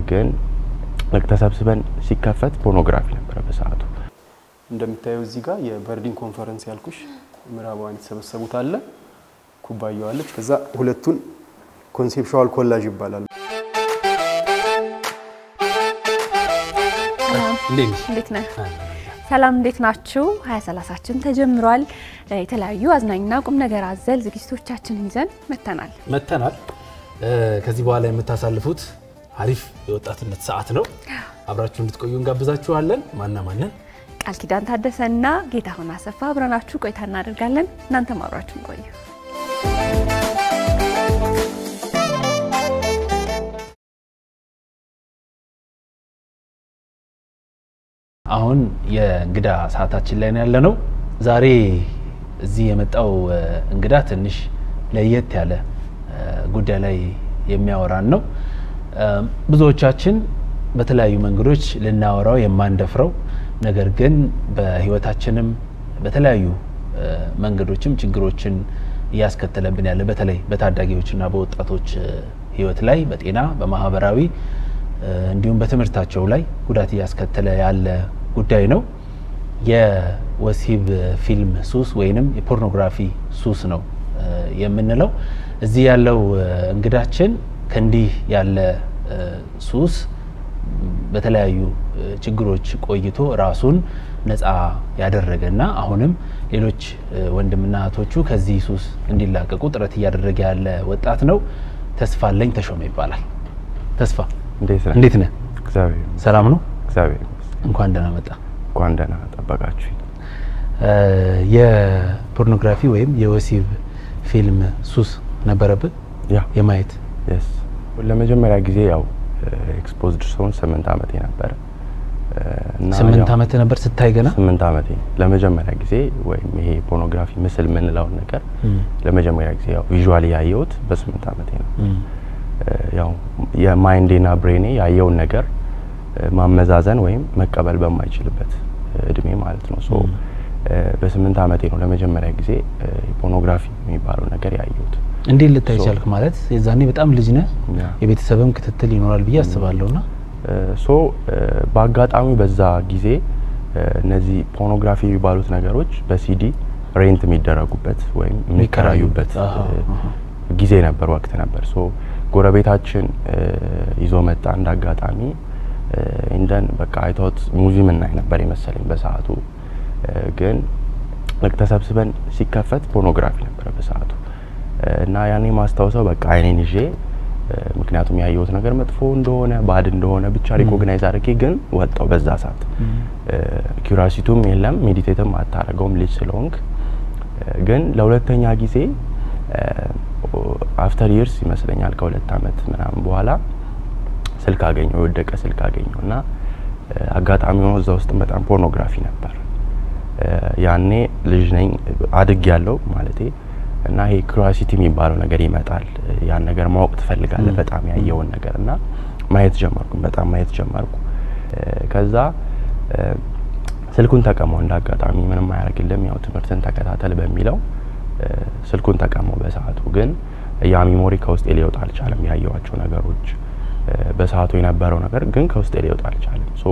ግን ልክ ተሰብስበን ሲከፈት ፖርኖግራፊ ነበረ በሰዓቱ። እንደምታየው እዚህ ጋር የበርሊን ኮንፈረንስ ያልኩሽ ምዕራባውያን የተሰበሰቡት አለ፣ ኩባያው አለች። ከዛ ሁለቱን ኮንሴፕሽዋል ኮላጅ ይባላል። እንዴት ነህ? ሰላም እንዴት ናችሁ? ሀያ ሰላሳችን ተጀምሯል። የተለያዩ አዝናኝና ቁም ነገር አዘል ዝግጅቶቻችን ይዘን መተናል መተናል። ከዚህ በኋላ የምታሳልፉት አሪፍ የወጣትነት ሰዓት ነው። አብራችሁ እንድትቆዩ እንጋብዛችኋለን። ማና ማንን? ቃል ኪዳን ታደሰና ጌታሁን አሰፋ አብረናችሁ ቆይታ እናደርጋለን። እናንተም አብራችሁን ቆዩ። አሁን የእንግዳ ሰዓታችን ላይ ነው ያለነው። ዛሬ እዚህ የመጣው እንግዳ ትንሽ ለየት ያለ ጉዳይ ላይ የሚያወራን ነው። ብዙዎቻችን በተለያዩ መንገዶች ልናወራው የማንደፍረው ነገር ግን በሕይወታችንም በተለያዩ መንገዶችም ችግሮችን እያስከተለብን ያለ በተለይ በታዳጊዎችና በወጣቶች ሕይወት ላይ በጤና በማህበራዊ እንዲሁም በትምህርታቸው ላይ ጉዳት እያስከተለ ያለ ጉዳይ ነው። የወሲብ ፊልም ሱስ ወይንም የፖርኖግራፊ ሱስ ነው የምንለው። እዚህ ያለው እንግዳችን ከእንዲህ ያለ ሱስ በተለያዩ ችግሮች ቆይቶ ራሱን ነፃ ያደረገና አሁንም ሌሎች ወንድምና እህቶቹ ከዚህ ሱስ እንዲላቀቁ ጥረት እያደረገ ያለ ወጣት ነው። ተስፋለኝ ተሾመ ይባላል። ተስፋ እንዴት ነህ? እንዴት ነህ? እግዚአብሔር ይመስገን። ሰላም ነው? እግዚአብሔር ይመስገን። እንኳን ደህና መጣ። እንኳን ደህና ጠበቃችሁ። የፖርኖግራፊ ወይም የወሲብ ፊልም ሱስ ነበረብህ ያ የማየት የስ ለመጀመሪያ ጊዜ ያው ኤክስፖዝድ ሰውን ስምንት ዓመቴ ነበረ እና ስምንት ያው ዓመት ነበር ስታይ ገና ስምንት ዓመቴ ለመጀመሪያ ጊዜ ወይም ይሄ ፖርኖግራፊ ምስል የምንለውን ነገር ለመጀመሪያ ጊዜ ያው ቪዥዋሊ ያየሁት በስምንት ዓመቴ ነው። እም፣ ያው የማይንዴና ብሬኔ ያየውን ነገር ማመዛዘን ወይም መቀበል በማይችልበት እድሜ ማለት ነው። ሶ በስምንት ዓመቴ ነው ለመጀመሪያ ጊዜ ፖርኖግራፊ የሚባለው ነገር ያየሁት። እንዴት ልታይ ሶ- ቻልክ? ማለት የዛኔ በጣም ልጅ ነህ፣ ያ። የቤተሰብም ክትትል ይኖራል ብዬ አስባለሁ ና ሶ በአጋጣሚ በዛ ጊዜ እነዚህ ፖርኖግራፊ የሚባሉት ነገሮች በሲዲ ሬንት የሚደረጉበት ወይም የሚከራዩበት አሃ፣ አሃ። ጊዜ ነበር፣ ወቅት ነበር። ሶ ጎረቤታችን ይዞ መጣ እንደ አጋጣሚ እንደን በቃ አይቶት ሙቪ ምናይ ነበር የመሰለኝ በሰዓቱ ግን ልክ ተሰብስበን ሲከፈት ፖርኖግራፊ ነበረ በሰዓቱ እና ያኔ ማስታወሰው በቃ አይኔን ይዤ ምክንያቱም ያየሁት ነገር መጥፎ እንደሆነ ባድ እንደሆነ ብቻ ሪኮግናይዝ አድርጌ ግን ወጣው በዛ ሰዓት ኪራሲቱም የለም ሜዲቴትም አታረገውም ልጅ ስለሆንክ ግን ለሁለተኛ ጊዜ አፍተር ይርስ ይመስለኛል ከሁለት አመት ምናምን በኋላ ስልክ አገኘው የወደቀ ስልክ አገኘው እና አጋጣሚ ሆኖ እዛ ውስጥ በጣም ፖርኖግራፊ ነበር ያኔ ልጅ ነኝ አድግ ያለው ማለቴ እና ይሄ ክሪዮሲቲ የሚባለው ነገር ይመጣል። ያን ነገር ማወቅ ትፈልጋለህ በጣም ያየውን ነገር እና ማየት ጀመርኩ። በጣም ማየት ጀመርኩ። ከዛ ስልኩን ተቀመው እንደ አጋጣሚ ምንም አያደርግልም፣ ያው ትምህርትን ተከታተል በሚለው ስልኩን ተቀመው። በሰዓቱ ግን ያ ሚሞሪ ከውስጤ ሊወጣ አልቻለም። ያየዋቸው ነገሮች በሰዓቱ የነበረው ነገር ግን ከውስጤ ሊወጣ አልቻለም። ሶ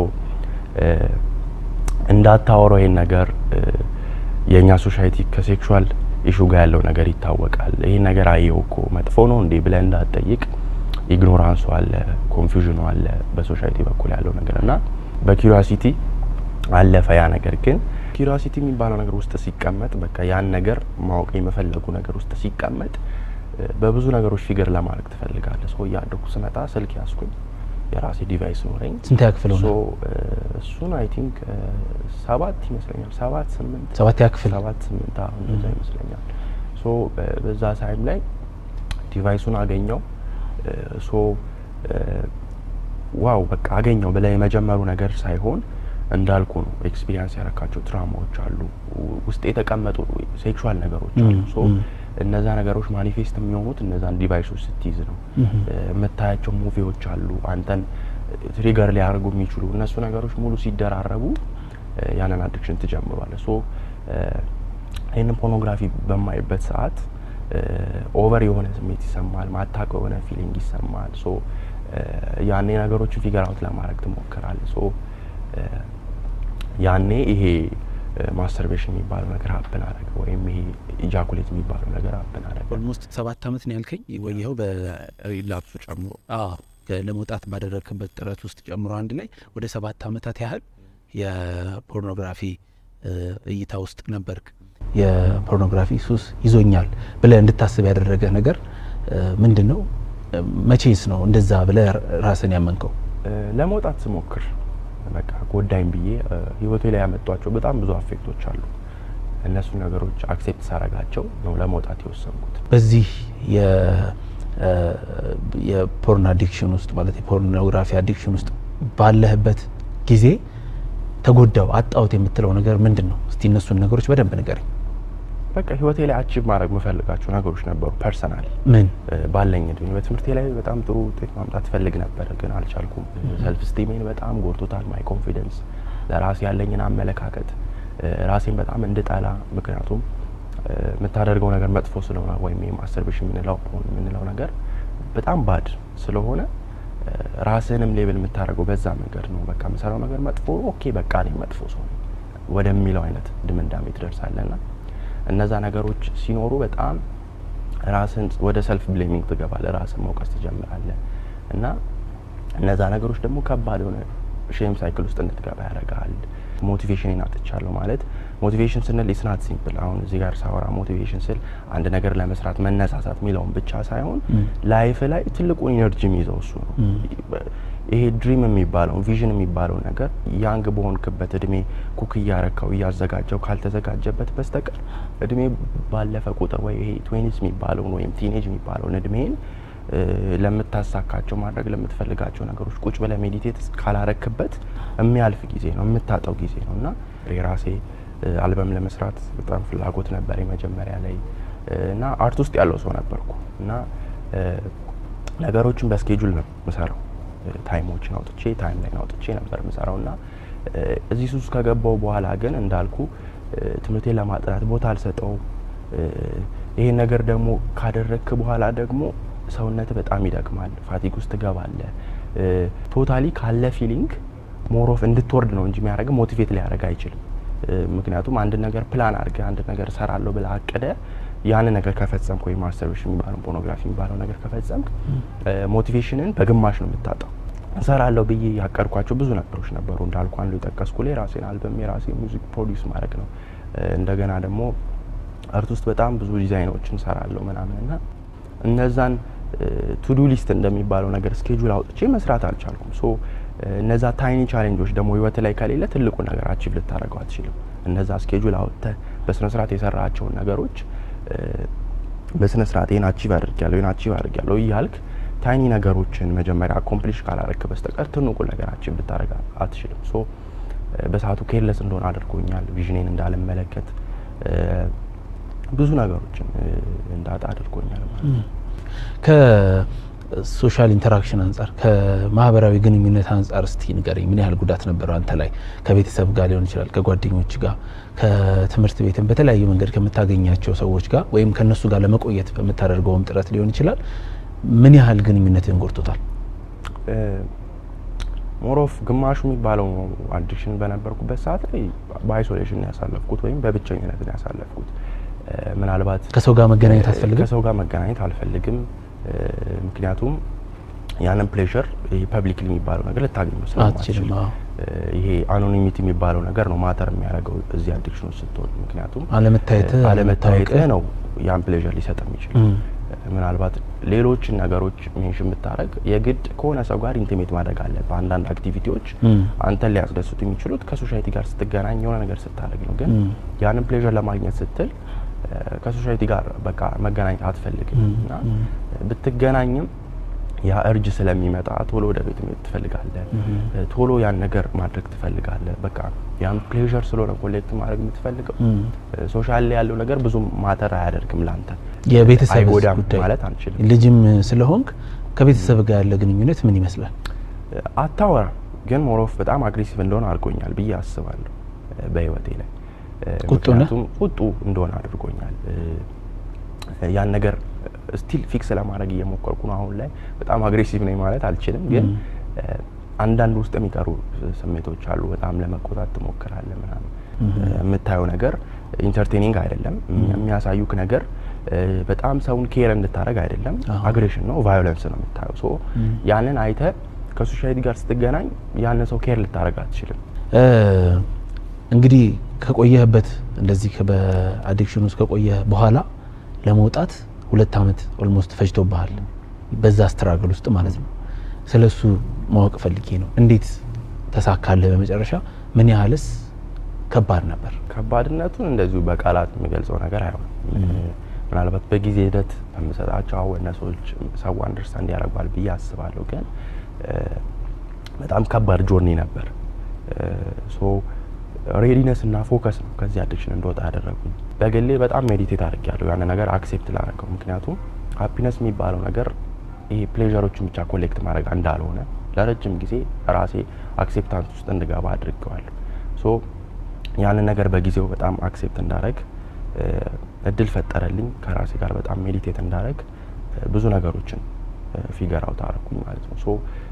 እንዳታወራው ይሄን ነገር የእኛ ሶሳይቲ ከሴክሹዋል ኢሹ ጋር ያለው ነገር ይታወቃል። ይሄን ነገር አየው እኮ መጥፎ ነው እንዴ ብለህ እንዳትጠይቅ ኢግኖራንሱ አለ፣ ኮንፊውዥኑ አለ በሶሳይቲ በኩል ያለው ነገር እና በኪሪዮሲቲ አለፈ ያ ነገር። ግን ኪሪዮሲቲ የሚባለው ነገር ውስጥ ሲቀመጥ በቃ ያን ነገር ማወቅ የመፈለጉ ነገር ውስጥ ሲቀመጥ በብዙ ነገሮች ፊገር ለማድረግ ትፈልጋለህ። ሰው እያደኩ ስመጣ ስልክ ያስኩኝ የራሴ ዲቫይስ ኖረኝ። ስንት ያክፍል ሆነ? ሶ እሱን አይ ቲንክ ሰባት ይመስለኛል ሰባት ስምንት ሰባት ያክፍል ሰባት ስምንት አሁን እንደዛ ይመስለኛል። ሶ በዛ ታይም ላይ ዲቫይሱን አገኘው። ሶ ዋው በቃ አገኘው ብለህ የመጀመሩ ነገር ሳይሆን እንዳልኩ ነው ኤክስፒሪየንስ ያረካቸው ትራማዎች አሉ፣ ውስጥ የተቀመጡ ሴክሹዋል ነገሮች አሉ። ሶ እነዛ ነገሮች ማኒፌስት የሚሆኑት እነዛን ዲቫይሶች ስትይዝ ነው። የምታያቸው ሙቪዎች አሉ አንተን ትሪገር ሊያደርጉ የሚችሉ እነሱ ነገሮች ሙሉ ሲደራረቡ ያንን አዲክሽን ትጀምሯለህ። ሶ ይህንን ፖርኖግራፊ በማይበት ሰዓት ኦቨር የሆነ ስሜት ይሰማል፣ ማታውቀው የሆነ ፊሊንግ ይሰማል። ሶ ያኔ ነገሮችን ፊገር አውት ለማድረግ ትሞክራለህ። ሶ ያኔ ይሄ ማስተርቤሽን የሚባለው ነገር ሀብን አደረገ ወይም ይሄ ኢጃኩሌት የሚባለው ነገር ሀብን አደረገ። ኦልሞስት ሰባት አመት ነው ያልከኝ ወይ? ይኸው ሪላፕሱ ጨምሮ ለመውጣት ባደረግክበት ጥረት ውስጥ ጨምሮ አንድ ላይ ወደ ሰባት አመታት ያህል የፖርኖግራፊ እይታ ውስጥ ነበርክ። የፖርኖግራፊ ሱስ ይዞኛል ብለህ እንድታስብ ያደረገ ነገር ምንድን ነው? መቼስ ነው እንደዛ ብለህ ራስን ያመንከው? ለመውጣት ስሞክር በቃ ጎዳኝ ብዬ ህይወቴ ላይ ያመጧቸው በጣም ብዙ አፌክቶች አሉ። እነሱ ነገሮች አክሴፕት ሳረጋቸው ነው ለመውጣት የወሰንኩት። በዚህ የፖርን አዲክሽን ውስጥ ማለት የፖርኖግራፊ አዲክሽን ውስጥ ባለህበት ጊዜ ተጎዳው አጣሁት የምትለው ነገር ምንድን ነው? እስቲ እነሱን ነገሮች በደንብ ንገረኝ። በቃ ህይወቴ ላይ አቺቭ ማድረግ የምፈልጋቸው ነገሮች ነበሩ። ፐርሰናሊ ምን ባለኝ እድሜ በትምህርቴ ላይ በጣም ጥሩ ውጤት ማምጣት ፈልግ ነበር፣ ግን አልቻልኩም። ሰልፍ ስቲሜን በጣም ጎድቶታል። ማይ ኮንፊደንስ፣ ለራሴ ያለኝን አመለካከት ራሴን በጣም እንድጠላ፣ ምክንያቱም የምታደርገው ነገር መጥፎ ስለሆነ ወይም ማስተርቤሽን የምንለው ፖርን የምንለው ነገር በጣም ባድ ስለሆነ ራስህንም ሌብል የምታደርገው በዛ መንገድ ነው። በቃ የምሰራው ነገር መጥፎ ኦኬ፣ በቃ እኔ መጥፎ ሰው ነኝ ወደሚለው አይነት ድምዳሜ ትደርሳለና እነዛ ነገሮች ሲኖሩ በጣም ራስን ወደ ሰልፍ ብሌሚንግ ትገባለህ፣ ራስን መውቀስ ትጀምራለህ እና እነዛ ነገሮች ደግሞ ከባድ የሆነ ሼም ሳይክል ውስጥ እንድትገባ ያደርጋል። ሞቲቬሽን አጥቻለሁ ማለት ሞቲቬሽን ስንል ኢስናት ሲምፕል። አሁን እዚህ ጋር ሳወራ ሞቲቬሽን ስል አንድ ነገር ለመስራት መነሳሳት የሚለውን ብቻ ሳይሆን ላይፍ ላይ ትልቁን ኢነርጂ የሚይዘው እሱ ነው። ይሄ ድሪም የሚባለው ቪዥን የሚባለው ነገር ያንግ በሆንክበት እድሜ ኩክ እያረካው እያዘጋጀው ካልተዘጋጀበት በስተቀር እድሜ ባለፈ ቁጥር ወይ ይሄ ትዌኒስ የሚባለውን ወይም ቲኔጅ የሚባለውን እድሜን ለምታሳካቸው ማድረግ ለምትፈልጋቸው ነገሮች ቁጭ ብለህ ሜዲቴት ካላረክበት የሚያልፍ ጊዜ ነው፣ የምታጠው ጊዜ ነው እና የራሴ አልበም ለመስራት በጣም ፍላጎት ነበር መጀመሪያ ላይ እና አርት ውስጥ ያለው ሰው ነበርኩ እና ነገሮችን በስኬጁል ነው ምሰራው ታይሞችን አውጥቼ ታይም ላይ አውጥቼ ነበር ምሰራው እና እዚህ ሱስ ከገባው በኋላ ግን እንዳልኩ ትምህርቴን ለማጥናት ቦታ አልሰጠውም። ይሄን ነገር ደግሞ ካደረግክ በኋላ ደግሞ ሰውነት በጣም ይደክማል፣ ፋቲግ ውስጥ ትገባለህ። ቶታሊ ካለ ፊሊንግ ሞሮፍ እንድትወርድ ነው እንጂ የሚያደርግ ሞቲቬት ሊያደርግ አይችልም። ምክንያቱም አንድ ነገር ፕላን አድርገ አንድ ነገር ሰራለሁ ብለህ አቅደ ያን ነገር ከፈጸምክ ወይም ማስተርቤሽን የሚባለው ፖርኖግራፊ የሚባለው ነገር ከፈጸምክ ሞቲቬሽንን በግማሽ ነው የምታጣው። እሰራለሁ ብዬ ያቀድኳቸው ብዙ ነገሮች ነበሩ። እንዳልኩ አንዱ የጠቀስኩ ላይ የራሴን አልበም የራሴ ሙዚክ ፕሮዲውስ ማድረግ ነው። እንደገና ደግሞ አርት ውስጥ በጣም ብዙ ዲዛይኖችን ሰራለሁ ምናምን እና እነዛን ቱዱ ሊስት እንደሚባለው ነገር ስኬጁል አውጥቼ መስራት አልቻልኩም። ሶ እነዛ ታይኒ ቻሌንጆች ደግሞ ህይወት ላይ ከሌለ ትልቁ ነገር አቺቭ ልታደርገው አትችልም። እነዛ ስኬጁል አውጥተህ በስነ ስርዓት የሰራቸውን ነገሮች በስነ ስርዓት ይህን አቺቭ አድርጊያለሁ ይህን አቺቭ አድርጊያለሁ እያልክ ታይኒ ነገሮችን መጀመሪያ አኮምፕሊሽ ካላረክ በስተቀር ትልቁ ነገር አቺቭ ልታደርግ አትችልም። ሶ በሰዓቱ ኬርለስ እንደሆነ አድርጎኛል። ቪዥኔን እንዳልመለከት ብዙ ነገሮችን እንዳጣ አድርጎኛል ማለት ነው። ከሶሻል ኢንተራክሽን አንጻር ከማህበራዊ ግንኙነት አንጻር እስቲ ንገረኝ። ምን ያህል ጉዳት ነበረው አንተ ላይ? ከቤተሰብ ጋር ሊሆን ይችላል፣ ከጓደኞች ጋር፣ ከትምህርት ቤትም በተለያዩ መንገድ ከምታገኛቸው ሰዎች ጋር ወይም ከእነሱ ጋር ለመቆየት በምታደርገውም ጥረት ሊሆን ይችላል። ምን ያህል ግንኙነትን ጎድቶታል? ሞሮፍ ግማሹ የሚባለው አዲክሽን በነበርኩበት ሰዓት ላይ በአይሶሌሽን ያሳለፍኩት ወይም በብቸኝነት ያሳለፍኩት ምናልባት ከሰው ጋር መገናኘት አትፈልግም? ከሰው ጋር መገናኘት አልፈልግም። ምክንያቱም ያንን ፕሌዠር ይሄ ፐብሊክሊ የሚባለው ነገር ልታገኘው ስለማትችል አትችልም። አዎ። ይሄ አኖኒሚቲ የሚባለው ነገር ነው ማተር የሚያደርገው እዚህ አዲክሽን ውስጥ ስትሆን። ምክንያቱም አለመታየትህ አለመታየትህ አለመታወቅህ ነው ያን ፕሌዠር ሊሰጥ የሚችል እም። ምናልባት ሌሎችን ነገሮች ሜንሽን ብታደረግ የግድ ከሆነ ሰው ጋር ኢንቲሜት ማድረግ አለ። በአንዳንድ አክቲቪቲዎች እም። አንተን ሊያስደስቱ የሚችሉት ከሶሳይቲ ጋር ስትገናኝ የሆነ ነገር ስታደርግ ነው። ግን እም። ያንን ፕሌዠር ለማግኘት ስትል እ፣ ከሶሳይቲ ጋር በቃ መገናኘት አትፈልግም እም፣ እና እም። ብትገናኝም ያ እርጅ ስለሚመጣ ቶሎ ወደ ቤት መሄድ ትፈልጋለህ። እ፣ ቶሎ ያን ነገር ማድረግ ትፈልጋለህ። በቃ ያን ፕሌዠር ስለሆነ ኮሌክት ማድረግ የምትፈልገው እም። ሶሻል ላይ ያለው ነገር ብዙም ማተር አያደርግም ላንተ የቤተሰብ አይጎዳም ጉዳይ ማለት አንችልም። ልጅም ስለሆንክ ከቤተሰብ ጋር ያለ ግንኙነት ምን ይመስላል? አታወራ ግን ሞሮፍ በጣም አግሬሲቭ እንደሆነ አድርጎኛል ብዬ አስባለሁ እ፣ በህይወቴ ላይ እ፣ ቁጡ ነህ? ምክንያቱም ቁጡ እንደሆነ አድርጎኛል እ፣ ያን ነገር ስቲል ፊክስ ለማድረግ እየሞከርኩ ነው። አሁን ላይ በጣም አግሬሲቭ ነኝ ማለት አልችልም፣ ግን እ፣ አንዳንድ ውስጥ የሚቀሩ ስሜቶች አሉ። በጣም ለመቆጣት ትሞክራለህ ምናምን እ፣ የምታየው ነገር ኢንተርቴኒንግ አይደለም። የሚያሳዩክ ነገር እ፣ በጣም ሰውን ኬር እንድታደረግ አይደለም። አግሬሽን ነው፣ ቫዮለንስ ነው የምታየው። ሶ ያንን አይተ ከሶሻይቲ ጋር ስትገናኝ ያንን ሰው ኬር ልታደረግ አትችልም። እ፣ እንግዲህ ከቆየህበት እንደዚህ ከ- በአዲክሽን ውስጥ ከቆየህ በኋላ ለመውጣት ሁለት ዓመት ኦልሞስት ፈጅቶብሃል። በዛ ስትራግል ውስጥ ማለት ነው። ስለ እሱ ማወቅ ፈልጌ ነው። እንዴት ተሳካልህ በመጨረሻ? ምን ያህልስ ከባድ ነበር? ከባድነቱን እንደዚሁ በቃላት የሚገልጸው ነገር አይሆንም። ምናልባት በጊዜ ሂደት በምሰጣቸው አወነሶች ሰው አንደርስታንድ ያደርጓል ብዬ አስባለሁ። ግን እ፣ በጣም ከባድ ጆርኒ ነበር። ሶ ሬዲነስ እና ፎከስ ነው ከዚህ አዲክሽን እንደወጣ ያደረጉኝ። በግሌ በጣም ሜዲቴት አድርጌያለሁ ያን ነገር አክሴፕት ላደረገው። ምክንያቱም ሃፒነስ የሚባለው ነገር ይሄ ፕሌዠሮችን ብቻ ኮሌክት ማድረግ እንዳልሆነ ለረጅም ጊዜ ራሴ አክሴፕታንስ ውስጥ እንድገባ አድርገዋለሁ። ሶ ያንን ነገር በጊዜው በጣም አክሴፕት እንዳረግ እድል ፈጠረልኝ። ከራሴ ጋር በጣም ሜዲቴት እንዳረግ ብዙ ነገሮችን ፊገር አውት አረኩኝ ማለት ነው። ሶ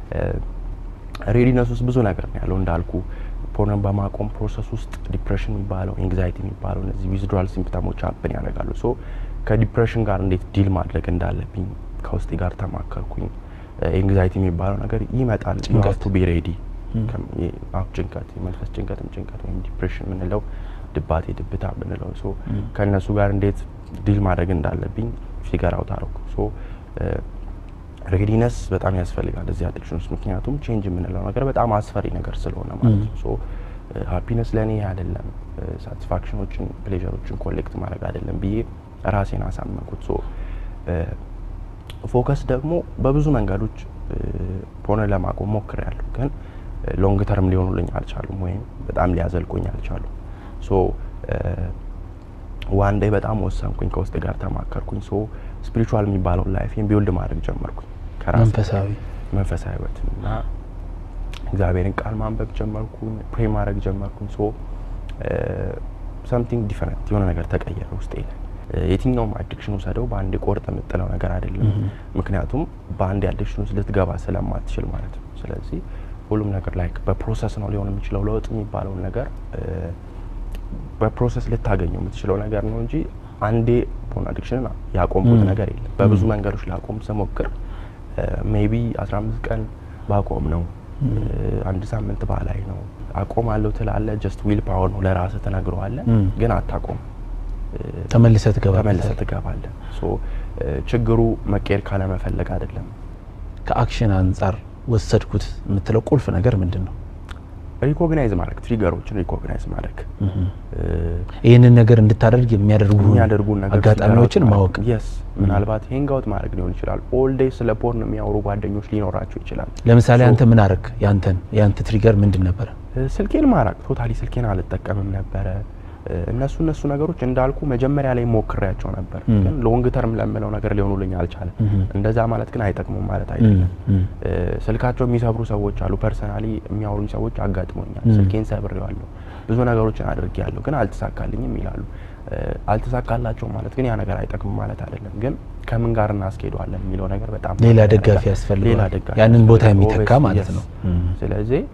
ሬዲነስ ውስጥ ብዙ ነገር ነው ያለው እንዳልኩ ፖርን በማቆም ፕሮሰስ ውስጥ ዲፕሬሽን የሚባለው ኤንግዛይቲ የሚባለው እነዚህ ዊዝድራል ሲምፕተሞች አፕን ያደርጋሉ። ሶ ከዲፕሬሽን ጋር እንዴት ዲል ማድረግ እንዳለብኝ ከውስጤ ጋር ተማከርኩኝ። ኤንግዛይቲ የሚባለው ነገር ይመጣል። ጭንቀት። ቱ ቢ ሬዲ ጭንቀት፣ የመንፈስ ጭንቀትም ጭንቀት ወይም ዲፕሬሽን የምንለው ድባቴ፣ ድብታ የምንለው ሶ ከእነሱ ጋር እንዴት ዲል ማድረግ እንዳለብኝ ፊገር አውት አረኩ። ሶ ሬዲነስ በጣም ያስፈልጋል እዚህ አዲክሽን ውስጥ ምክንያቱም ቼንጅ የምንለው ነገር በጣም አስፈሪ ነገር ስለሆነ ማለት ነው። ሶ ሃፒነስ ለእኔ አይደለም ሳቲስፋክሽኖችን ፕሌዠሮችን ኮሌክት ማድረግ አይደለም ብዬ ራሴን አሳመንኩት። ሶ ፎከስ ደግሞ በብዙ መንገዶች ፖርን ለማቆም ሞክሬያለሁ፣ ግን ሎንግ ተርም ሊሆኑልኝ አልቻሉም፣ ወይም በጣም ሊያዘልቁኝ አልቻሉም። ሶ ዋን ዴይ በጣም ወሰንኩኝ፣ ከውስጥ ጋር ተማከርኩኝ። ሶ ስፒሪቹዋል የሚባለውን ላይፌን ቢውልድ ማድረግ ጀመርኩኝ ከራሴ መንፈሳዊ መንፈሳዊ ህይወት እና እግዚአብሔርን ቃል ማንበብ ጀመርኩኝ፣ ፕሬ ማድረግ ጀመርኩኝ። ሶ ሰምቲንግ ዲፈረንት የሆነ ነገር ተቀየረ ውስጤ ላይ። የትኛውም አዲክሽን ውሰደው በአንድ ቆርጥ የምጥለው ነገር አይደለም። ምክንያቱም በአንድ አዲክሽን ውስጥ ልትገባ ስለማትችል ማለት ነው። ስለዚህ ሁሉም ነገር ላይክ በፕሮሰስ ነው ሊሆን የሚችለው። ለውጥ የሚባለውን ነገር በፕሮሰስ ልታገኘው የምትችለው ነገር ነው እንጂ አንዴ ፖርን አዲክሽንን ያቆምኩት ነገር የለም። በብዙ መንገዶች ላቆም ስሞክር ሜቢ 15 ቀን ባቆም ነው አንድ ሳምንት ባላይ ነው አቆማለሁ ትላለ። ጀስት ዊል ፓወር ነው ለራስህ ትነግረዋለህ፣ ግን አታቆም ተመልሰህ ትገባለህ። ተመልሰህ ትገባለህ። ሶ ችግሩ መቀየር ካለመፈለግ አይደለም። ከአክሽን አንጻር ወሰድኩት የምትለው ቁልፍ ነገር ምንድን ነው? ሪኮግናይዝ ማድረግ ትሪገሮችን ሪኮግናይዝ ማድረግ ይህንን ነገር እንድታደርግ የሚያደርጉ የሚያደርጉ ነገር አጋጣሚዎችን ማወቅ የስ ምናልባት ሄንግ አውት ማድረግ ሊሆን ይችላል። ኦል ዴይ ስለ ፖርን የሚያወሩ ጓደኞች ሊኖራቸው ይችላል። ለምሳሌ So- አንተ ምን አረግ? ያንተን ያንተ ትሪገር ምንድን ነበረ? ስልኬን ማራቅ ቶታሊ ስልኬን አልጠቀምም ነበረ። እነሱ እነሱ ነገሮች እንዳልኩ መጀመሪያ ላይ ሞክሬያቸው ነበር፣ ግን ሎንግ ተርም ለምለው ነገር ሊሆኑልኝ አልቻለም። እንደዛ ማለት ግን አይጠቅሙም ማለት አይደለም። ስልካቸው የሚሰብሩ ሰዎች አሉ። ፐርሰናሊ የሚያወሩኝ ሰዎች አጋጥሞኛል። ስልኬን ሰብሬዋለሁ፣ ብዙ ነገሮችን አድርጌያለሁ፣ ግን አልተሳካልኝም ይላሉ። አልተሳካላቸው ማለት ግን ያ ነገር አይጠቅምም ማለት አይደለም። ግን ከምን ጋር እናስኬደዋለን የሚለው ነገር በጣም ሌላ ማተር ደጋፊ ያደርጋል። ያስፈልገዋል። ሌላ ደጋፊ ያንን ቦታ ያስፈልገዋል። የሚተካ Obviously, ማለት yes። ነው። ስለዚህ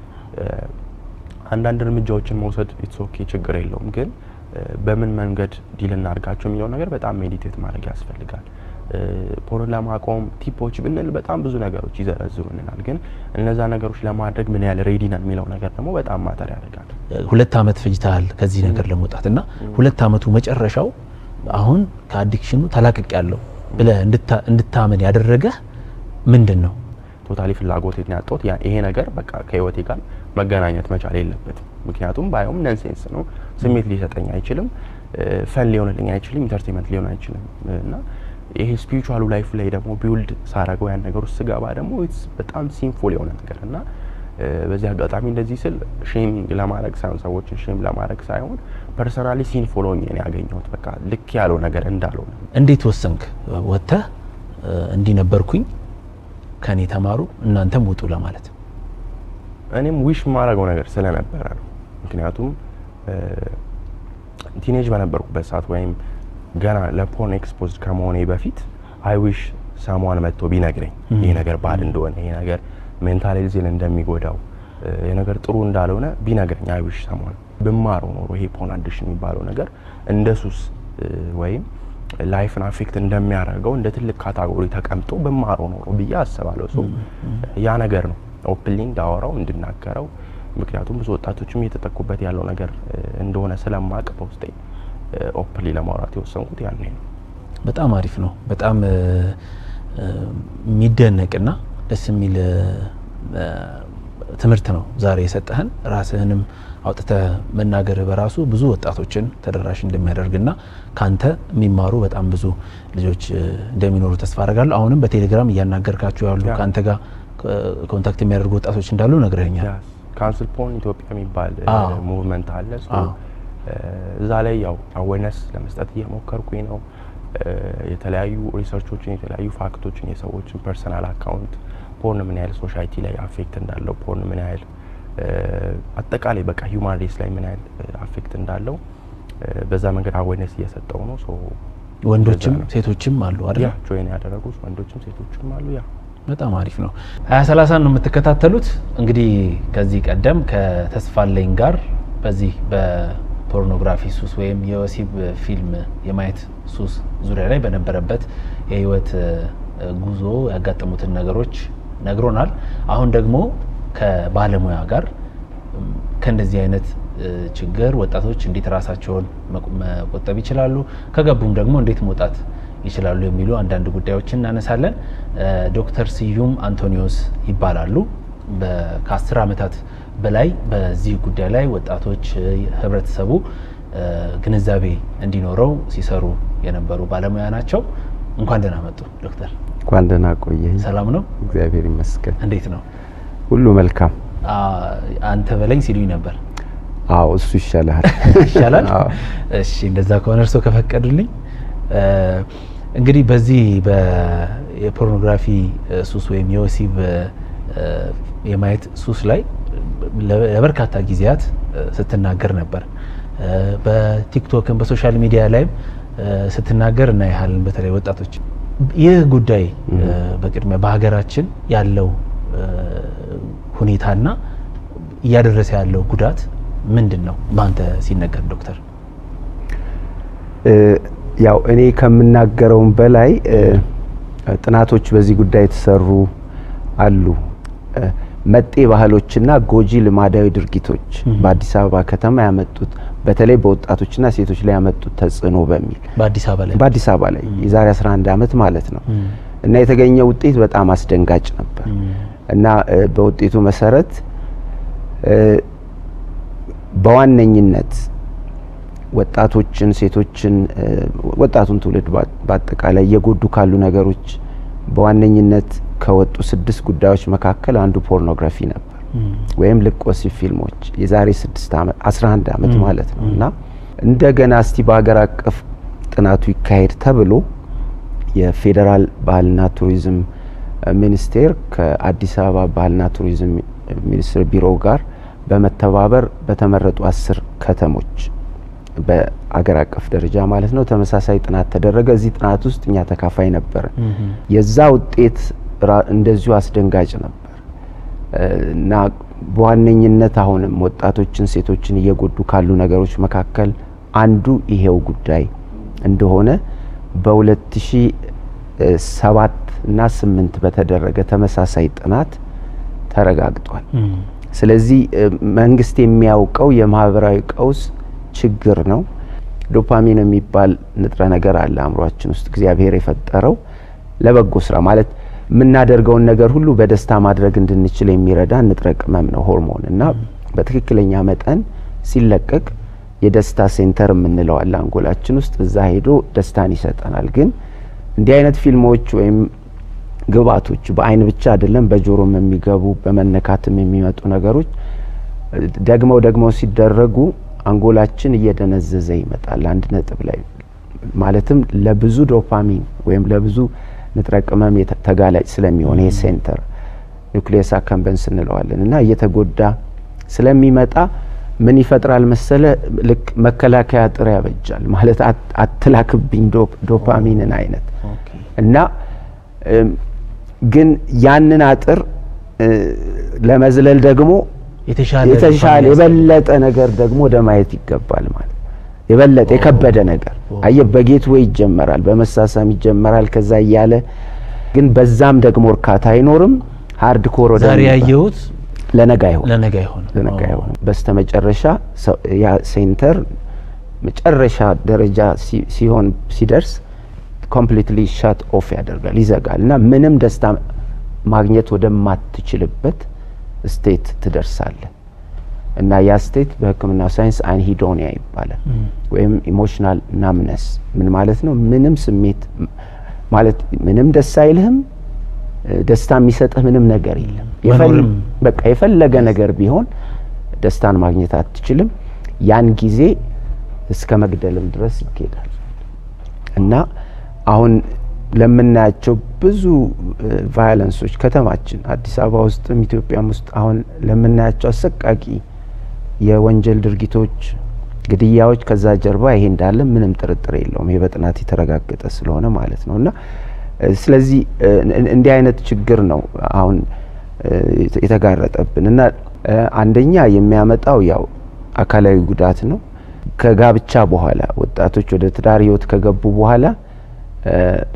አንዳንድ እርምጃዎችን መውሰድ ኢትስ ኦኬ ችግር የለውም። ግን በምን መንገድ ዲል እናድርጋቸው የሚለው ነገር በጣም ሜዲቴት ማድረግ ያስፈልጋል። ፖርን ለማቆም ቲፖች ብንል በጣም ብዙ ነገሮች ይዘረዝሩልናል። ግን እነዛ ነገሮች ለማድረግ ምን ያህል ሬዲ ነን የሚለው ነገር ደግሞ በጣም ማተር ያደርጋል። ሁለት አመት ፈጅተሃል ከዚህ ነገር ለመውጣት እና ሁለት አመቱ መጨረሻው አሁን ከአዲክሽኑ ተላቅቅ ያለው ብለህ እንድታ- እንድታመን ያደረገህ ምንድን ነው? ቶታሊ ፍላጎቴን ያጣሁት ያ- ይሄ ነገር በቃ ከህይወቴ ጋር መገናኘት መቻል የለበትም። ምክንያቱም ባየውም ነንሴንስ ነው፣ ስሜት ሊሰጠኝ አይችልም፣ ፈን ሊሆንልኝ አይችልም፣ ኢንተርቴንመንት ሊሆን አይችልም እና ይሄ ስፒሪቹዋሉ ላይፍ ላይ ደግሞ ቢውልድ ሳረገው ያን ነገር ውስጥ ስገባ ደግሞ it's በጣም ሲንፉል የሆነ ነገር እና እ፣ በዚህ አጋጣሚ እንደዚህ ስል ሼሚንግ ለማድረግ ሳይሆን ሰዎችን ሼም ለማድረግ ሳይሆን ፐርሰናሊ ሲንፉል ሆኜ ነው ያገኘሁት። በቃ ልክ ያለው ነገር እንዳልሆነ እንዴት ወሰንክ? ወጥተህ እንዲህ ነበርኩኝ ከኔ ተማሩ እናንተም ውጡ ለማለት እኔም ዊሽ የማደርገው ነገር ስለነበረ ነው። ምክንያቱም ቲኔጅ በነበርኩበት ሰዓት ወይም ገና ለፖርን ኤክስፖዝድ ከመሆኔ በፊት አይዊሽ ሰሟን መጥቶ ቢነግረኝ ይሄ ነገር ባድ እንደሆነ ይሄ ነገር ሜንታል ሄልዜን እንደሚጎዳው እ፣ ይሄ ነገር ጥሩ እንዳልሆነ ቢነግረኝ አይዊሽ ሰሟን ብማረው ኖሮ ይሄ ፖርን አዲክሽን የሚባለው ነገር እንደ ሱስ እ፣ ወይም ላይፍን አፌክት እንደሚያደርገው እንደ ትልቅ ካታጎሪ ተቀምጦ ብማረው ኖሮ ብዬ አስባለሁ። ሶ ያ ነገር ነው ኦፕንሊ እንዳወራው እንድናገረው ምክንያቱም ብዙ ወጣቶችም እየተጠቁበት ያለው ነገር እ፣ እንደሆነ ስለማቅ በውስጤ ኦፕንሊ ለማውራት የወሰንኩት ያኔ ነው። በጣም አሪፍ ነው። በጣም እ፣ እ፣ የሚደነቅና ደስ የሚል እ፣ ትምህርት ነው ዛሬ የሰጠህን። ራስህንም አውጥተህ መናገርህ በራሱ ብዙ ወጣቶችን ተደራሽ እንደሚያደርግና ካንተ የሚማሩ በጣም ብዙ ልጆች እ፣ እንደሚኖሩ ተስፋ አደርጋለሁ። አሁንም በቴሌግራም እያናገርካቸው ያሉ ያ። ከአንተ ጋር እ፣ ኮንታክት የሚያደርጉ ወጣቶች እንዳሉ ነግረኛል። ካንስል ፖርን ኢትዮጵያ የሚባል አዎ። ሙቭመንት አለ። ሶ አዎ። እ፣ እዛ ላይ ያው አዌርነስ ለመስጠት እየሞከርኩኝ ነው። እ፣ የተለያዩ ሪሰርቾችን የተለያዩ ፋክቶችን የሰዎችን ፐርሰናል አካውንት ፖርን ምን ያህል ሶሳይቲ ላይ አፌክት እንዳለው ፖርን ምን ያህል እ፣ አጠቃላይ በቃ ሂውማን ሬስ ላይ ምን ያህል አፌክት እንዳለው እ፣ በዛ መንገድ አዌርነስ እየሰጠው ነው። ሶ ወንዶችም እንደዛ ነው። ሴቶችም አሉ አይደል? ያ ጆይን ያደረጉት ወንዶችም ሴቶችም አሉ። ያ በጣም አሪፍ ነው። ሀያ ሰላሳን ነው የምትከታተሉት። እንግዲህ ከዚህ ቀደም ከተስፋለኝ ጋር በዚህ በፖርኖግራፊ ሱስ ወይም የወሲብ ፊልም የማየት ሱስ ዙሪያ ላይ በነበረበት የህይወት እ፣ ጉዞ ያጋጠሙትን ነገሮች ነግሮናል። አሁን ደግሞ ከባለሙያ ጋር እም፣ ከእንደዚህ አይነት እ፣ ችግር ወጣቶች እንዴት ራሳቸውን መቆ- መቆጠብ ይችላሉ፣ ከገቡም ደግሞ እንዴት መውጣት ይችላሉ የሚሉ አንዳንድ ጉዳዮችን እናነሳለን። እ፣ ዶክተር ስዩም አንቶኒዮስ ይባላሉ። በ- ከአስር ዓመታት በላይ በዚህ ጉዳይ ላይ ወጣቶች እ፣ ህብረተሰቡ እ፣ ግንዛቤ እንዲኖረው ሲሰሩ የነበሩ ባለሙያ ናቸው። እንኳን ደህና መጡ ዶክተር። እንኳን ደህና ቆየኝ። ሰላም ነው? እግዚአብሔር ይመስገን፣ እንዴት ነው? ሁሉ መልካም። አ- አንተ በለኝ ሲሉኝ ነበር። አዎ እሱ ይሻላል። ይሻላል። አዎ። እሺ እንደዛ ከሆነ እርስዎ ከፈቀዱልኝ እ፣ እንግዲህ በዚህ በ- የፖርኖግራፊ እ፣ ሱስ ወይም የወሲብ እ፣ የማየት ሱስ ላይ ለ- ለበርካታ ጊዜያት እ፣ ስትናገር ነበር። እ፣ በቲክቶክም በሶሻል ሚዲያ ላይም እ፣ ስትናገር እናያለን። በተለይ ወጣቶች ይህ ጉዳይ እ፣ በቅድሚያ በሀገራችን ያለው እ፣ ሁኔታና እያደረሰ ያለው ጉዳት ምንድን ነው? በአንተ ሲነገር ዶክተር። እ፣ ያው እኔ ከምናገረውም በላይ እ፣ ጥናቶች በዚህ ጉዳይ የተሰሩ አሉ። እ፣ መጤ ባህሎችና ጎጂ ልማዳዊ ድርጊቶች በአዲስ አበባ ከተማ ያመጡት በተለይ በወጣቶችና ሴቶች ላይ ያመጡት ተጽዕኖ በሚል በአዲስ አበባ ላይ በአዲስ አበባ ላይ የዛሬ 11 ዓመት ማለት ነው እና የተገኘ ውጤት በጣም አስደንጋጭ ነበር እና እ፣ በውጤቱ መሰረት እ፣ በዋነኝነት ወጣቶችን፣ ሴቶችን፣ እ፣ ወጣቱን ትውልድ በ- በአጠቃላይ እየጎዱ ካሉ ነገሮች በዋነኝነት ከወጡ ስድስት ጉዳዮች መካከል አንዱ ፖርኖግራፊ ነበር ወይም ልቅ ወሲብ ፊልሞች የዛሬ ስድስት ዓመት 11 ዓመት ማለት ነው እና እንደገና እስቲ በሀገር አቀፍ ጥናቱ ይካሄድ ተብሎ የፌዴራል ባህልና ቱሪዝም እ፣ ሚኒስቴር ከአዲስ አበባ ባህልና ቱሪዝም ሚኒስቴር ቢሮ ጋር በመተባበር በተመረጡ አስር ከተሞች በአገር አቀፍ ደረጃ ማለት ነው ተመሳሳይ ጥናት ተደረገ። እዚህ ጥናት ውስጥ እኛ ተካፋይ ነበርን። የዛ ውጤት ራ- እንደዚሁ አስደንጋጭ ነበር እ፣ እና በዋነኝነት አሁንም ወጣቶችን፣ ሴቶችን እየጎዱ ካሉ ነገሮች መካከል አንዱ ይሄው ጉዳይ እንደሆነ በ2007 እና 8 በተደረገ ተመሳሳይ ጥናት ተረጋግጧል። ስለዚህ እ፣ መንግስት የሚያውቀው የማህበራዊ ቀውስ ችግር ነው። ዶፓሚን የሚባል ንጥረ ነገር አለ አእምሯችን ውስጥ እግዚአብሔር የፈጠረው ለበጎ ስራ ማለት የምናደርገውን ነገር ሁሉ በደስታ ማድረግ እንድንችል የሚረዳ ንጥረ ቅመም ነው ሆርሞን እና በትክክለኛ መጠን ሲለቀቅ የደስታ ሴንተር የምንለው አለ አንጎላችን ውስጥ እዛ ሄዶ ደስታን ይሰጠናል። ግን እንዲህ አይነት ፊልሞች ወይም ግብአቶች በአይን ብቻ አይደለም በጆሮም የሚገቡ በመነካትም የሚመጡ ነገሮች ደግመው ደግመው ሲደረጉ አንጎላችን እየደነዘዘ ይመጣል። አንድ ነጥብ ላይ ማለትም ለብዙ ዶፓሚን ወይም ለብዙ ንጥረ ቅመም የተ- ተጋላጭ ስለሚሆን ይሄ ሴንተር ኒውክሊየስ አካምበንስ እንለዋለን እና እየተጎዳ ስለሚመጣ ምን ይፈጥራል መሰለ ልክ መከላከያ አጥር ያበጃል ማለት አት- አትላክብኝ ዶፕ- ዶፓሚንን አይነት ኦኬ። እና እም፣ ግን ያንን አጥር እ፣ ለመዝለል ደግሞ የተሻለ የተሻለ ዶፓሚን የበለጠ ነገር ደግሞ ወደ ማየት ይገባል ማለት የበለጠ የከበደ ነገር አየ በጌት ወይ ይጀመራል፣ በመሳሳም ይጀመራል። ከዛ እያለ ግን በዛም ደግሞ እርካታ አይኖርም። ሃርድ ኮር ወደ ዛሬ ያየሁት ለነገ አይሆንም ለነገ አይሆንም። ለነገ ኦ። አይሆንም። በስተመጨረሻ ሰው- ያ ሴንተር መጨረሻ ደረጃ ሲ- ሲሆን ሲደርስ ኮምፕሊትሊ ሻት ኦፍ ያደርጋል፣ ይዘጋል እና ምንም ደስታ ማግኘት ወደማትችልበት ስቴት ትደርሳለህ እና ያ ስቴት በሕክምና ሳይንስ አንሂዶኒያ ይባላል ወይም ኢሞሽናል ናምነስ። ምን ማለት ነው? ምንም ስሜት ማለት ምንም ደስ አይልህም። እ፣ ደስታ የሚሰጥህ ምንም ነገር የለም። የፈል- መኖርም በቃ የፈለገ ነገር ቢሆን ደስታን ማግኘት አትችልም። ያን ጊዜ እስከ መግደልም ድረስ ይኬዳል እና አሁን ለምናያቸው ብዙ ቫዮለንሶች ከተማችን አዲስ አበባ ውስጥም ኢትዮጵያም ውስጥ አሁን ለምናያቸው አሰቃቂ የወንጀል ድርጊቶች፣ ግድያዎች ከዛ ጀርባ ይሄ እንዳለ ምንም ጥርጥር የለውም። ይሄ በጥናት የተረጋገጠ ስለሆነ ማለት ነው እና እ፣ ስለዚህ እ፣ እን- እንዲህ አይነት ችግር ነው አሁን እ፣ የተ- የተጋረጠብን እና እ፣ አንደኛ የሚያመጣው ያው አካላዊ ጉዳት ነው። ከጋብቻ በኋላ ወጣቶች ወደ ትዳር ህይወት ከገቡ በኋላ እ፣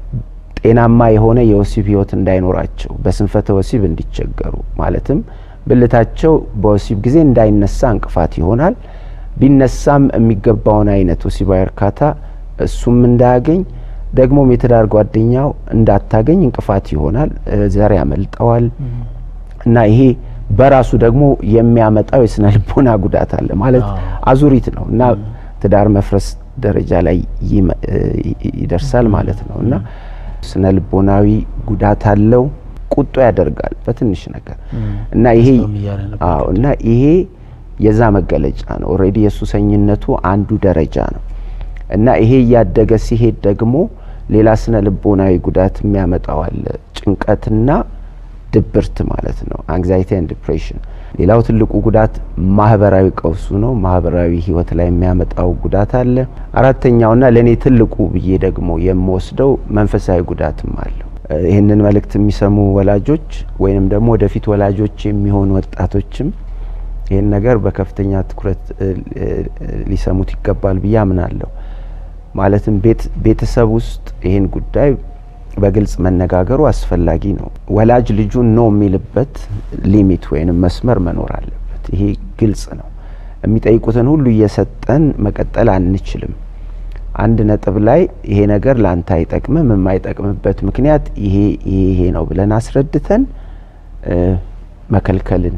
ጤናማ የሆነ የወሲብ ህይወት እንዳይኖራቸው በስንፈተ ወሲብ እንዲቸገሩ ማለትም ብልታቸው በወሲብ ጊዜ እንዳይነሳ እንቅፋት ይሆናል። ቢነሳም የሚገባውን አይነት ወሲባዊ እርካታ እሱም እንዳያገኝ ደግሞም የትዳር ጓደኛው እንዳታገኝ እንቅፋት ይሆናል። እ፣ ዘር ያመልጠዋል እና ይሄ በራሱ ደግሞ የሚያመጣው የስነ ልቦና ጉዳት አለ ማለት አዎ። አዙሪት ነው እና ትዳር መፍረስ ደረጃ ላይ ይመ- እ ይ- ይደርሳል ማለት ነው እና ስነ ልቦናዊ ጉዳት አለው። ቁጡ ያደርጋል በትንሽ ነገር እና ይሄ ደስታውም እያለ ነበር አዎ እና ይሄ የዛ መገለጫ ነው። ኦልሬዲ የሱሰኝነቱ አንዱ ደረጃ ነው እና ይሄ እያደገ ሲሄድ ደግሞ ሌላ ስነ ልቦናዊ ጉዳት የሚያመጣው አለ። ጭንቀትና ድብርት ማለት ነው። አንግዛይቲ ኤንድ ዲፕሬሽን። ሌላው ትልቁ ጉዳት ማህበራዊ ቀውሱ ነው። ማህበራዊ ህይወት ላይ የሚያመጣው ጉዳት አለ። አራተኛውና ለእኔ ትልቁ ብዬ ደግሞ የምወስደው መንፈሳዊ ጉዳትም አለው። እ፣ ይህንን መልእክት የሚሰሙ ወላጆች ወይንም ደግሞ ወደፊት ወላጆች የሚሆኑ ወጣቶችም ይህን ነገር በከፍተኛ ትኩረት እ፣ እ፣ ሊሰሙት ይገባል ብዬ አምናለሁ። ማለትም ቤት ቤተሰብ ውስጥ ይህን ጉዳይ በግልጽ መነጋገሩ አስፈላጊ ነው። ወላጅ ልጁን ነው የሚልበት ሊሚት ወይንም መስመር መኖር አለበት። ይሄ ግልጽ ነው። የሚጠይቁትን ሁሉ እየሰጠን መቀጠል አንችልም። አንድ ነጥብ ላይ ይሄ ነገር ለአንተ አይጠቅምም፣ የማይጠቅምበት ምክንያት ይሄ ይሄ ይሄ ነው ብለን አስረድተን እ፣ መከልከልን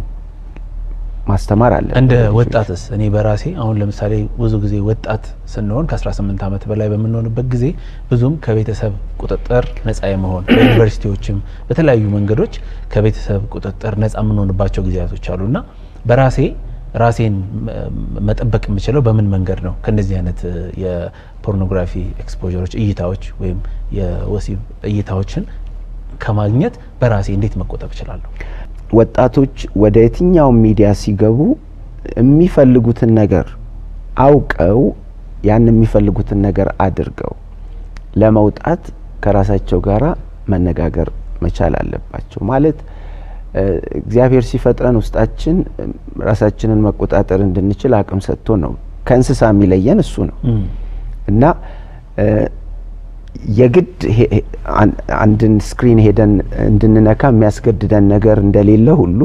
ማስተማር አለብን። እንደ ወጣትስ እኔ በራሴ አሁን ለምሳሌ ብዙ ጊዜ ወጣት ስንሆን ከ18 ዓመት በላይ በምንሆንበት ጊዜ ብዙም ከቤተሰብ ቁጥጥር ነጻ የመሆን በዩኒቨርሲቲዎችም በተለያዩ መንገዶች ከቤተሰብ ቁጥጥር ነጻ የምንሆንባቸው ጊዜያቶች አሉና በራሴ ራሴን መ- መጠበቅ የምችለው በምን መንገድ ነው? ከእነዚህ አይነት እ፣ የፖርኖግራፊ ኤክስፖሮች እይታዎች ወይም የወሲብ እይታዎችን ከማግኘት በራሴ እንዴት መቆጠብ እችላለሁ? ወጣቶች ወደ የትኛውም ሚዲያ ሲገቡ የሚፈልጉትን ነገር አውቀው ያን የሚፈልጉትን ነገር አድርገው ለመውጣት ከራሳቸው ጋራ መነጋገር መቻል አለባቸው። ማለት እ፣ እግዚአብሔር ሲፈጥረን ውስጣችን እ፣ ራሳችንን መቆጣጠር እንድንችል አቅም ሰጥቶ ነው። ከእንስሳ የሚለየን እሱ ነው እና እ፣ የግድ ሄ- ሄ- አን- አንድን ስክሪን ሄደን እንድንነካ የሚያስገድደን ነገር እንደሌለ ሁሉ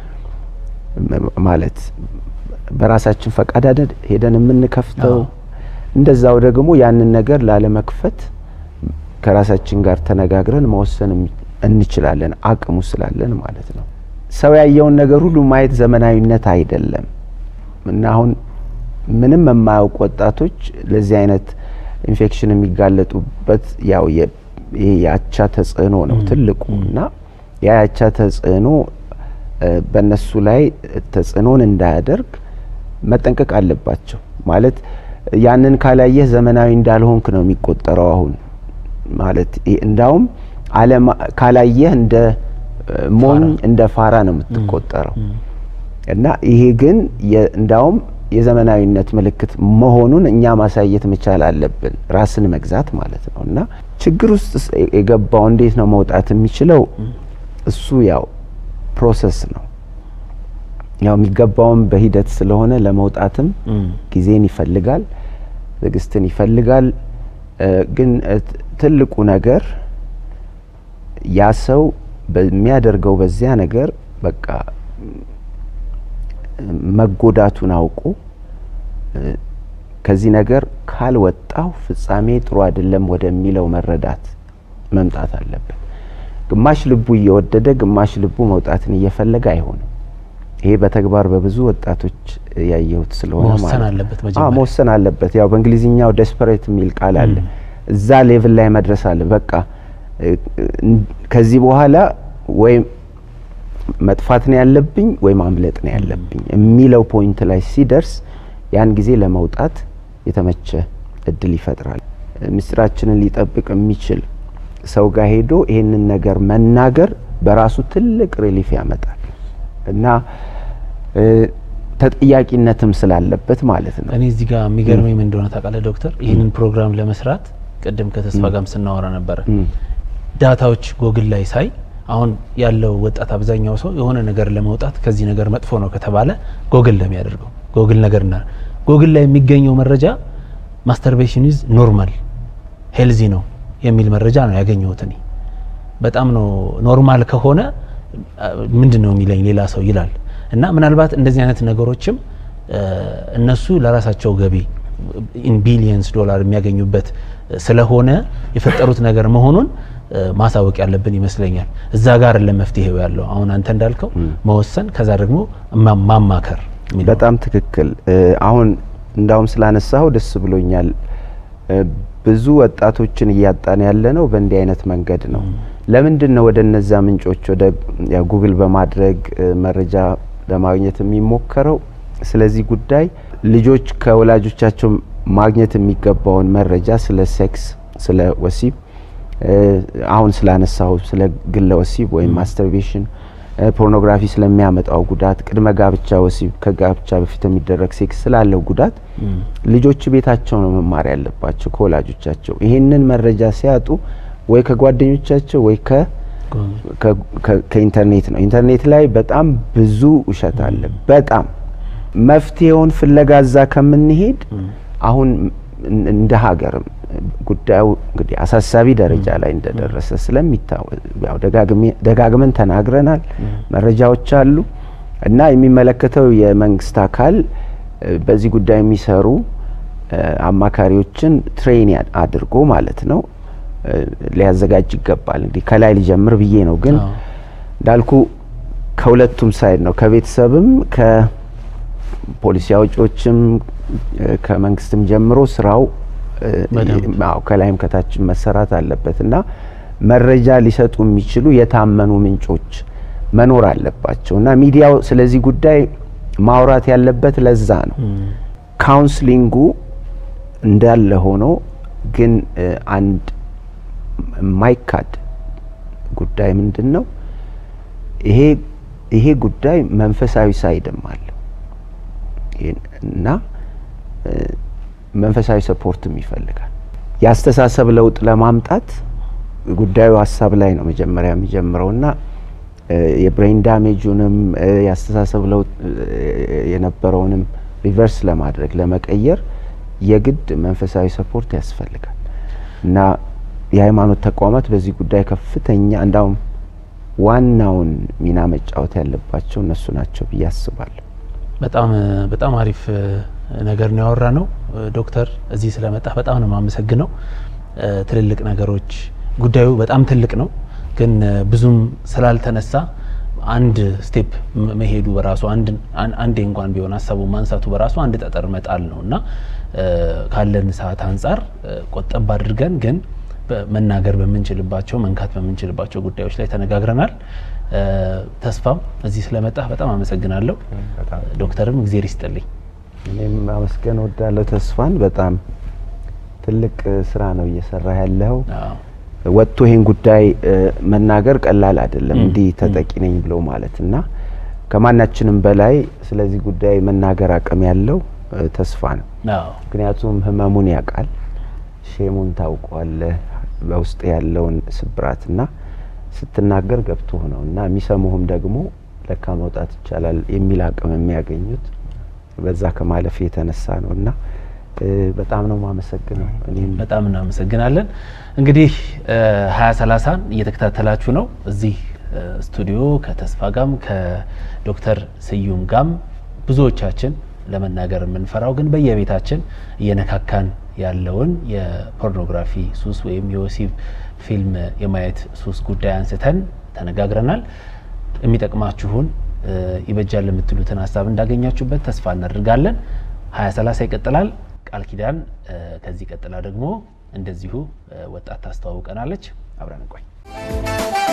ም- ማለት በራሳችን ፈቃድ አይደል ሄደን የምንከፍተው። አዎ። እንደዛው ደግሞ ያንን ነገር ላለመክፈት ከራሳችን ጋር ተነጋግረን መወሰን የሚ- እንችላለን፣ አቅሙ ስላለን ማለት ነው። ሰው ያየውን ነገር ሁሉ ማየት ዘመናዊነት አይደለም እና አሁን ምንም የማያውቁ ወጣቶች ለዚህ አይነት ኢንፌክሽን የሚጋለጡበት ያው የ- ይሄ የአቻ ተጽዕኖ ነው ትልቁ እና ያ የአቻ ተጽዕኖ እ፣ በእነሱ ላይ ተጽዕኖን እንዳያደርግ መጠንቀቅ አለባቸው። ማለት ያንን ካላየህ ዘመናዊ እንዳልሆንክ ነው የሚቆጠረው። አሁን ማለት ይሄ እንዳውም አለም ካላየህ እንደ እ፣ ሞኝ እንደ ፋራ ነው የምትቆጠረው። እና ይሄ ግን የ- እንዳውም የዘመናዊነት ምልክት መሆኑን እኛ ማሳየት መቻል አለብን። ራስን መግዛት ማለት ነው እና ችግር ውስጥ የገባው እንዴት ነው መውጣት የሚችለው? እሱ ያው ፕሮሰስ ነው። ያው የሚገባውም በሂደት ስለሆነ ለመውጣትም ጊዜን ይፈልጋል፣ ትዕግስትን ይፈልጋል። ግን ትልቁ ነገር ያ ሰው በሚያደርገው በዚያ ነገር በቃ መጎዳቱን አውቆ ከዚህ ነገር ካልወጣው ፍጻሜ ጥሩ አይደለም ወደሚለው መረዳት መምጣት አለበት። ግማሽ ልቡ እየወደደ ግማሽ ልቡ መውጣትን እየፈለገ አይሆንም። ይሄ በተግባር በብዙ ወጣቶች ያየሁት ስለሆነ መወሰን አለበት መጀመሪያ። መወሰን አለበት። ያው በእንግሊዝኛው ዴስፐሬት የሚል ቃል አለ። እዛ ሌቭል ላይ መድረስ አለ። በቃ ከዚህ በኋላ ወይም መጥፋት ነው ያለብኝ ወይ ማምለጥ ነው ያለብኝ የሚለው ፖይንት ላይ ሲደርስ ያን ጊዜ ለመውጣት የተመቸ እድል ይፈጥራል። ምስጢራችንን ሊጠብቅ የሚችል ሰው ጋር ሄዶ ይህንን ነገር መናገር በራሱ ትልቅ ሪሊፍ ያመጣል እና ተጠያቂነትም ስላለበት ማለት ነው። እኔ እዚህ ጋር የሚገርመኝ ምን እንደሆነ ታውቃለህ ዶክተር? ይህንን ፕሮግራም ለመስራት ቅድም ከተስፋ ጋርም ስናወራ ነበረ። ዳታዎች ጎግል ላይ ሳይ አሁን ያለው ወጣት አብዛኛው ሰው የሆነ ነገር ለመውጣት ከዚህ ነገር መጥፎ ነው ከተባለ ጎግል ነው የሚያደርገው። ጎግል ነገር ና ጎግል ላይ የሚገኘው መረጃ ማስተርቤሽን ኢዝ ኖርማል ሄልዚ ነው የሚል መረጃ ነው ያገኘሁት እኔ። በጣም ነው ኖርማል ከሆነ ምንድን ነው የሚለኝ ሌላ ሰው ይላል። እና ምናልባት እንደዚህ አይነት ነገሮችም እነሱ ለራሳቸው ገቢ ኢን ቢሊየንስ ዶላር የሚያገኙበት ስለሆነ የፈጠሩት ነገር መሆኑን ማሳወቅ ያለብን ይመስለኛል። እዛ ጋር ለመፍትሄው ያለው አሁን አንተ እንዳልከው መወሰን፣ ከዛ ደግሞ ማማከር የሚለው በጣም ትክክል። አሁን እንዳውም ስላነሳው ደስ ብሎኛል። ብዙ ወጣቶችን እያጣን ያለ ነው በእንዲህ አይነት መንገድ ነው። ለምንድን ነው ወደ እነዛ ምንጮች ወደ ጉግል በማድረግ መረጃ ለማግኘት የሚሞከረው? ስለዚህ ጉዳይ ልጆች ከወላጆቻቸው ማግኘት የሚገባውን መረጃ ስለ ሴክስ፣ ስለ ወሲብ አሁን ስላነሳው ስለ ግለ ወሲብ ወይም ማስተርቤሽን፣ ፖርኖግራፊ ስለሚያመጣው ጉዳት፣ ቅድመ ጋብቻ ወሲብ፣ ከጋብቻ በፊት የሚደረግ ሴክስ ስላለው ጉዳት ልጆች ቤታቸው ነው መማር ያለባቸው ከወላጆቻቸው። ይህንን መረጃ ሲያጡ ወይ ከጓደኞቻቸው ወይ ከኢንተርኔት ነው። ኢንተርኔት ላይ በጣም ብዙ ውሸት አለ። በጣም መፍትሄውን ፍለጋ እዛ ከምንሄድ አሁን እንደ ሀገርም ጉዳዩ እንግዲህ አሳሳቢ ደረጃ ላይ እንደደረሰ ስለሚታወቅ ያው ደጋግመን ተናግረናል። መረጃዎች አሉ እና የሚመለከተው የመንግስት አካል በዚህ ጉዳይ የሚሰሩ አማካሪዎችን ትሬን አድርጎ ማለት ነው ሊያዘጋጅ ይገባል። እንግዲህ ከላይ ሊጀምር ብዬ ነው። ግን እንዳልኩ ከሁለቱም ሳይድ ነው ከቤተሰብም ከፖሊሲ አውጪዎችም ከመንግስትም ጀምሮ ስራው አዎ ከላይም ከታችም መሰራት አለበት እና መረጃ ሊሰጡ የሚችሉ የታመኑ ምንጮች መኖር አለባቸው እና ሚዲያው ስለዚህ ጉዳይ ማውራት ያለበት ለዛ ነው። ካውንስሊንጉ እንዳለ ሆኖ ግን አንድ የማይካድ ጉዳይ ምንድን ነው? ይሄ ይሄ ጉዳይ መንፈሳዊ ሳይድም አለው እና መንፈሳዊ ሰፖርትም ይፈልጋል። የአስተሳሰብ ለውጥ ለማምጣት ጉዳዩ ሀሳብ ላይ ነው መጀመሪያ የሚጀምረው እና የብሬን ዳሜጁንም የአስተሳሰብ ለውጥ የነበረውንም ሪቨርስ ለማድረግ ለመቀየር የግድ መንፈሳዊ ሰፖርት ያስፈልጋል እና የሃይማኖት ተቋማት በዚህ ጉዳይ ከፍተኛ እንዳውም ዋናውን ሚና መጫወት ያለባቸው እነሱ ናቸው ብዬ አስባለሁ። በጣም በጣም አሪፍ ነገር ነው ያወራ ነው ዶክተር፣ እዚህ ስለመጣ በጣም ነው የማመሰግነው። ትልልቅ ነገሮች ጉዳዩ በጣም ትልቅ ነው፣ ግን ብዙም ስላልተነሳ አንድ ስቴፕ መሄዱ በራሱ አንዴ እንኳን ቢሆን ሀሳቡ ማንሳቱ በራሱ አንድ ጠጠር መጣል ነው እና ካለን ሰዓት አንጻር ቆጠብ አድርገን ግን መናገር በምንችልባቸው መንካት በምንችልባቸው ጉዳዮች ላይ ተነጋግረናል። ተስፋም እዚህ ስለመጣ በጣም አመሰግናለሁ። ዶክተርም እግዜር ይስጥልኝ። እኔም ማመስገን ወዳለሁ ተስፋን። በጣም ትልቅ ስራ ነው እየሰራ ያለው። ወጥቶ ይህን ጉዳይ መናገር ቀላል አይደለም። እንዲህ ተጠቂ ነኝ ብሎ ማለት እና ከማናችንም በላይ ስለዚህ ጉዳይ መናገር አቅም ያለው እ፣ ተስፋ ነው። አዎ ምክንያቱም ህመሙን ያውቃል፣ ሼሙን ታውቀዋለህ፣ በውስጥ ያለውን ስብራትና ስትናገር ገብቶ ነው እና የሚሰሙህም ደግሞ ለካ መውጣት ይቻላል የሚል አቅም የሚያገኙት በዛ ከማለፍ የተነሳ ነው እና እ፣ በጣም ነው ማመሰግነው። እኔም በጣም እናመሰግናለን። እንግዲህ ሀያ ሰላሳን እየተከታተላችሁ ነው። እዚህ እ፣ ስቱዲዮ ከተስፋ ጋም ከዶክተር ስዩም ጋም ብዙዎቻችን ለመናገር የምንፈራው ግን በየቤታችን እየነካካን ያለውን የፖርኖግራፊ ሱስ ወይም የወሲብ ፊልም የማየት ሱስ ጉዳይ አንስተን ተነጋግረናል። የሚጠቅማችሁን እ፣ ይበጃል የምትሉትን ሀሳብ እንዳገኛችሁበት ተስፋ እናደርጋለን። ሀያ ሰላሳ ይቀጥላል። ቃል ኪዳን እ፣ ከዚህ ቀጥላ ደግሞ እንደዚሁ እ፣ ወጣት ታስተዋውቀናለች። አብረን እንቆይ።